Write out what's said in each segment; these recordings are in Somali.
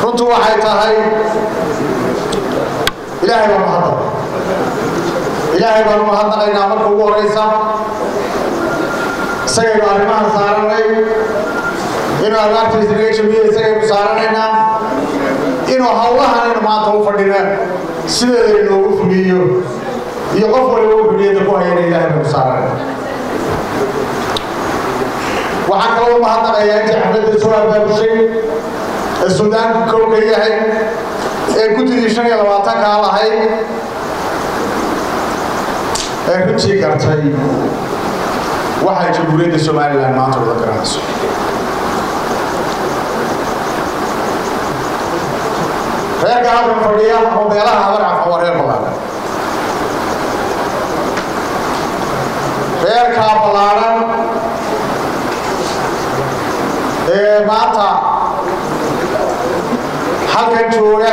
runtu waxay tahay ilaahay baan mahadnaq ilaahay baan u mahadnaqaynaa marka ugu horaysa isagaynu arrimahan saaranay inuu albaabtiisa naga jabiyo isagaynu saaranaynaa inuu hawlahanaynu maanta u fadhina sideeda inoogu fuliyo iyo qof waliba u fuliyada ku hayana ilaahay baynu saaranayna waxaan kaloo mahadnaqayaa intii xafladda soo abaabushay ee suudaanku kow ka yahay ee guddidii shan iyo labaatankaa lahayd ee runtii gartay waxay jamhuuriyadda somalilan maanta wada garanayso reerka halkan fadhiya oo meelaha habarcafa waa reer ballaaran reerkaa ballaaran ee maanta halkan jooga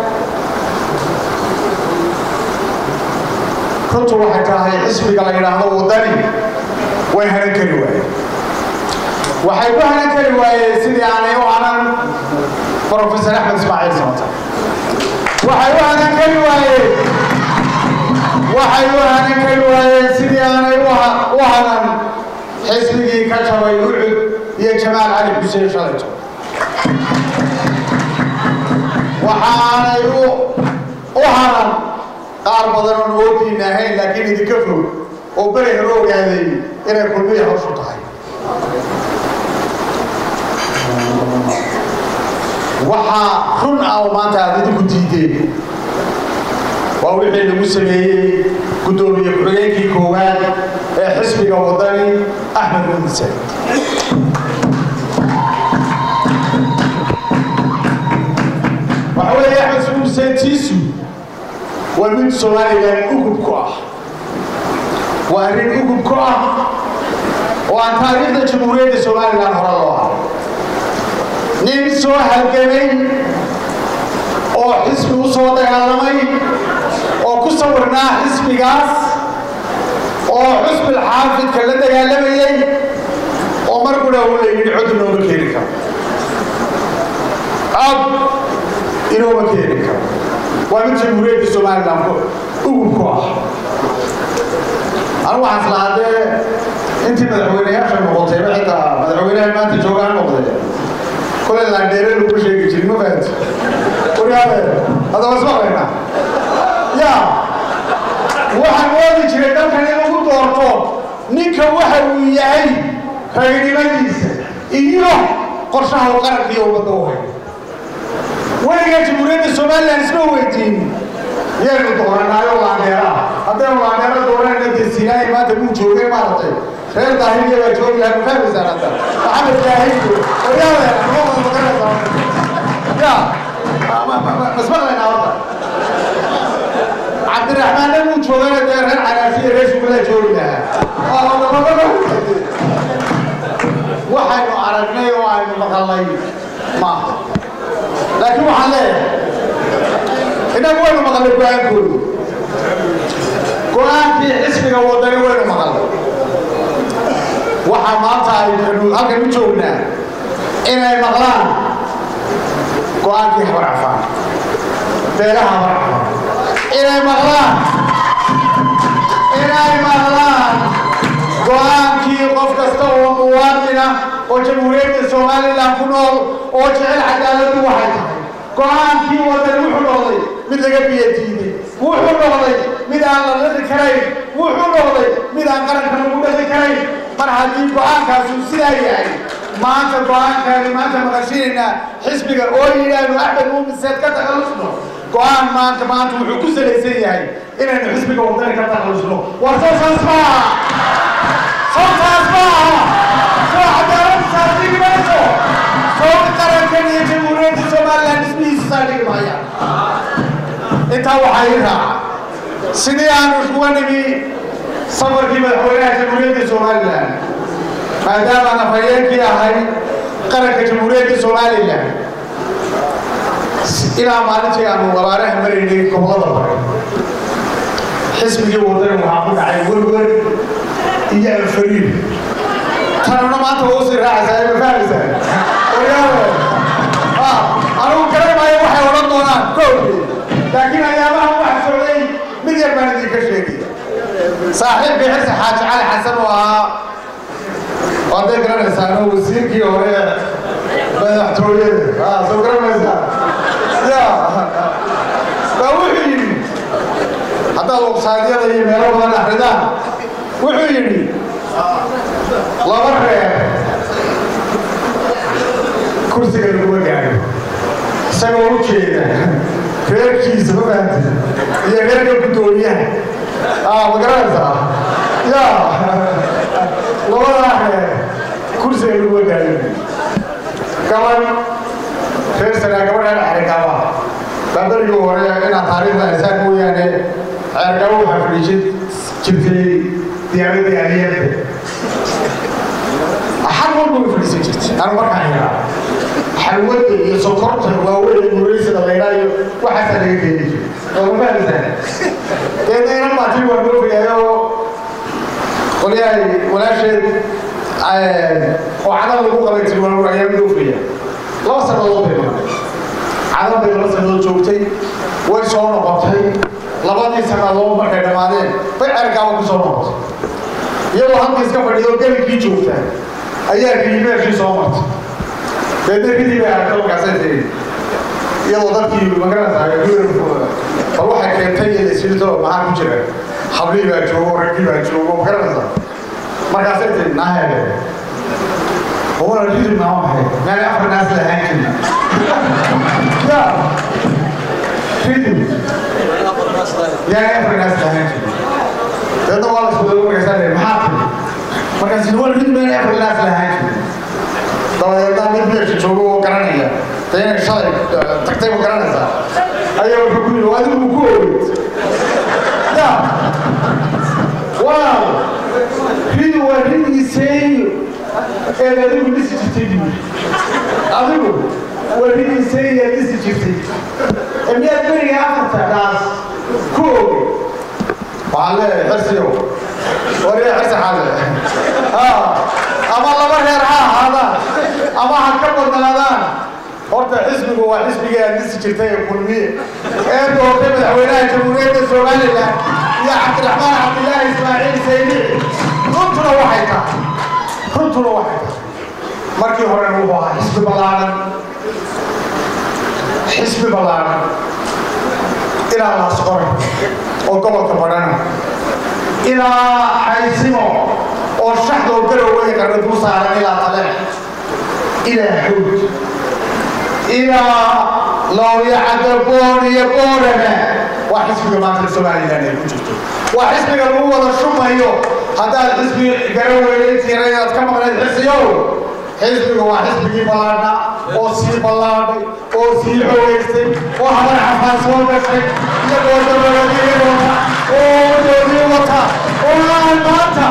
runtu waxay tahay xisbiga la yidhaahdo waddani way hanan kari waayeen waxay ku hanan kari waayeen sidii aanay u hanan professor axmed ismaaciil samata waxay u hanan kari waayeen waxay u hanan kari waayeen sidii aanay u hanan xisbigii ka jabay ucud iyo jamaal cali xuseen shalayto waxaanay u hanan qaar badan oon oodiina ahayn laakiin idinka fog oo beri hore ogaaday inay kulmiya hawshu tahay waxaa run ah oo maanta aad idinku diideen waa wixii lagu sameeyey guddoomiye ku-xigeenkii koowaad ee xisbiga waddani axmed mumise waxa weeye axmed muuse tiisu waa mid somalilan ugub ku ah waa arrin ugub ku ah oo aan taariikhda jamhuuriyadda somalilan hore loo ah nin soo halgamay oo xisbi u soo dagaalamay oo ku sawirnaa xisbigaas oo xusbil xaafidka la dagaalamayey oo mar qura u la yidhi cod inooma keeni karo cod inooma keeni karo waa mid jamhuuriyadda somalilan ugub ku ah anu waxaan islahaa dee intii madaxweyneyaasha noqotayba xitaa madaxweynaha maanta joogaan noqday kolay laandheere lagu sheegi jirin ma fahanti waryaale haddaba ismaqlaynaa ya waxaan moodi jiray dalkan in lagu doorto ninka waxa uu yahay raginimadiisa iyo qorshaha uu qaranka iyo ummadda u hayo weligaa jamhuuriyadda somalilan isma weydiin yaynu dooranaayo laandheeraha haddaynu laandheero dooranayna dee sinaayi maanta muu joogay maaragtay reer daahiliya baa joogi lahaa ma fahmaysaan hadda maxamed daahiliyo waryaale noqoda maqanaysa ya masmaqlaynaa horta cabdiraxmaanna muu joogana dee reer canaasiya reer sugulaa joogi lahaa waxaynu aragnay oo aynu maqalnay maaha laakiin waxaan leeyahay innagu waynu maqalnay go-aankoodu go-aankii xisbiga waddani waynu maqalnay waxaa maanta aynu halkan u joognaa inay maqlaan go-aankii habar cafaan beelaha habar cafaan inay maqlaan inay maqlaan go-aankii qof kasta oo muwaadina oo jamhuuriyadda somalilan ku nool oo jecel cadaaladdu waxay tahay go-aankii wadan wuxuu noqday mid laga biyo diiday wuxuu noqday mid aan la dhaqi karayn wuxuu noqday mid aan qaranka lagu dhaqi karayn mar haddii go-aankaasu sidaa yahay maanta go-aankaani maanta maqashinaynaa xisbiga oo yidhaahnu axmed muumiseed ka takhallusno go-aan maanta maanta wuxuu ku salaysan yahay inaynu xisbiga wadani ka takhallusno war soo saas maaha soo saas maaha soo cadaalad saasdhigi mayso soo qarankan iyo jamhuuriyadda somalilan dhismihiisa saadhigi maayaan intaa waxaa ii raaca sidii aanu iskuga nimi safarkii madaxweynaha jamhuuriyadda somalilan maadaama afhayeenkii ahay qaranka jamhuuriyadda somalilan ilaa maalintii aanu abaaraha maraynay gobolada bare xisbigii wadani waxaa ku dhacay werwer iyo alfariir tanuna maanta waa usii raacaysaa ma fahmaysaa waryaale anigu garan maayo idinka sheegaya saaxiibkii xirsi xaaji cali xasan oo ahaa waday garanaysaano wasiirkii hore madaxtooyada aa soo garanaysaa ya baa wuxuu yidhi haddaad websaadyada iyo meelo badan akridaan wuxuu yidhi laba reer kursiga laguma gaadho isagoo u jeeda reerkiisa ma fahamti iyo reerka guddoomiyaha aa ma garanaysaa ya labadaa reer kursiga laguma gaadho gabadh reer sanaa gabadhaan ceergaaba baa berigii hore inaad taariikhda haysaan mooyaane ceergaaba waxaa fadhiisan jirtay diyaaradii aliyada xal walba way fadhiisan jirtay anu markaan yaraa xalwada iyo sokorta waaweyn muraysada laydhaa iyo waxaasaa laga keeni jiray oo ma fahmaysaa deedna inan baa tii waa noo fogaayo qolyahay walaasheed oo cadal lagu qabay tilmaamo ayaa noo fogaya laba sannadood bay maqnay cadal bay laba sannadood joogtay way soo noqotay labadii sannadood markay dhammaadeen bay ceergaaba ku soo noqotay iyadoo halka iska fadhido gelinkii joogta ayaa riimeerkii soo martay deedna kadib ay aragta markaasay tiri iyadoo dadkii magaranaysaa bal waxay keentay iyo isirto maxaa ku jira hablii baa joogo raggii baa joogo magaranaysaa markaasay tiri naahele wala ridib naa maxay meel afar naas lahaan jirin ya ridib yaa afar naas lahaan jirin deedna waa la isku dago markaasaa tiri maxaa tiri markaas wala ridib meel afar naas lahaan jirin dabadeedna mid meesha joogo oo garanaya de inay shalay tagtay ma garanaysaa ayaa wuxuu ku yidhi adigu ku ogeyd ya waaw ridi waa ridigiiseeyo eed adigu dhisi jirtay buu adigu waa ridigiiseeyo eed dhisi jirtay ee miyaad beriga afarta dhaas ku ogey waxaan leeyahay xirsiyow wariya xirsi xaase ama laba reer ha ahaadaan ama ha ka badnaadaan horta xisbigu waa xisbigii aad dhisi jirtay ee kulmiye ee doortay madaxweynaha jamhuuriyadda somalilan iyo cabdiraxmaan cabdilaahi ismaaciil saydici runtuna waxay tahay runtuna waxay tahay markii horena wuxuu ahaa xisbi ballaaran xisbi ballaaran ilaa laasqore oo gobolka badhana ilaa xaysimo oo shaxdoo garowey qarna dul saaran ilaa tale ilaa xawd ilaa looyacada boon iyo boorana waa xisbiga maanta somalilan ay ku jirto waa xisbiga lagu wada shumayo haddaad xisbi garaweyne intiina inaad ka maqnayd xisiyow xisbiga waa xisbigii ballaadha oo sii ballaadhay oo sii xoogeystay oo habar xafaan soo gashay iyagoo dabaladiyadooda oo doodii wata oo aan maanta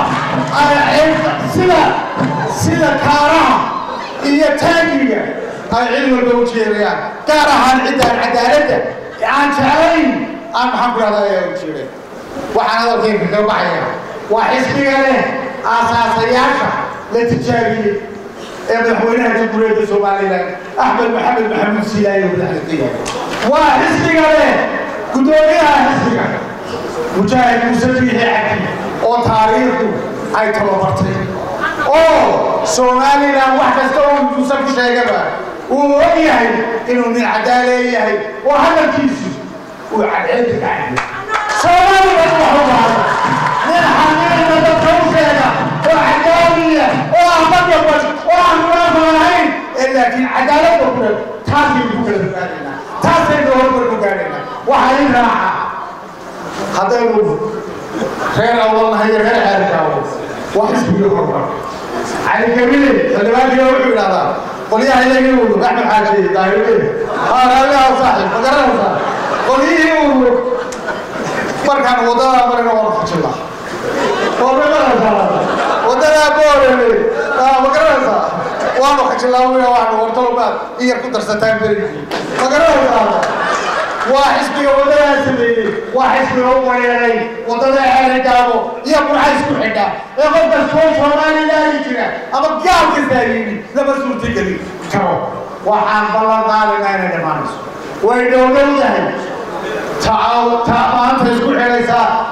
sida sida kaaraha iyo taagiga ay cid walba u jeedayaan gaar ahaan ciddaan cadaaladda aan jeclayn aan maxaan ku rahdaa ayaa u jeeday waxaan hadalkeenka kaga baxaya waa xisbiga leh aasaasayaasha la tijaabiyey ee madaxweynaha jamhuuriyadda somalilan axmed maxamed maxamuud siilaayo madaxda yahay waa xisbiga leh guddoomiyaha xisbiga mujaahid muuse biixi cabdi oo taariikhdu ay tababartay oo somalilan wax kasta oo muuse ku sheegaba uu og yahay inuu nin cadaaleeyahay oo hadalkiisu uu cadceedda ka cadiyo somalilan wuxuu bahay nin xaqiiqda dadka u sheega oo cadaaliya oo aan badyaban oo aan munaafiq ahayn ee laakiin cadaaladda ku dhan taasaynu ku kala fogaanaynaa taasaynu horumar ku gaadhaynaa waxaa in raaca haddaynu reer awalnahay iyo reer ceerkaawo waa xisbigii horumar cali kabile xildhibaankiina wuxuu yidhahdaa qolyaha iyagii uu axmed xaaji daahirwe raaliha saaxib ma garanaysaa qolyihii uu markaan waddadaa marina waan fujila waa ma garanaysaa waddadaa boorele ma garanaysaa waanu khajilaa wiya waxnu wartalobaad in yar ku darsataan berigii ma garanaysaa waa xisbiga waddadaa sameeyey waa xisbiga u wareeray waddada ceerigaabo iyo burca isku xidha ee qof kastoo soomaalilaali jira ama gaal kastaa yimi lama suurtageli karo waxaan ballan qaadaynaa inay dhammaanayso way dhowdhow yahay ta maanta isku xidhaysaa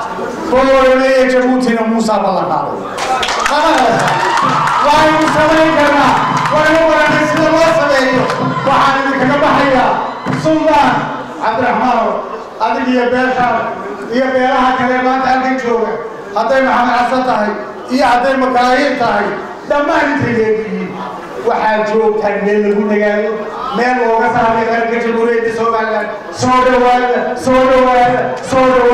boorame iyo jabuutina muusaa ballan qaaday waaynu samayn karnaa waynu baranay sida loo sameeyo waxaan idinkaga baxayaa suldaan cabdiraxmaanow adig iyo beeshaan iyo beelaha kale maanta halkan jooga hadday maxamed xasan tahay iyo hadday makaahiir tahay dhammaan intay leeyihiin waxaad joogtaan meel lagu nagaado meel looga saaray qaranka jamhuuriyadda somalilan soo dhawaada soo dhawaada soo dhawaada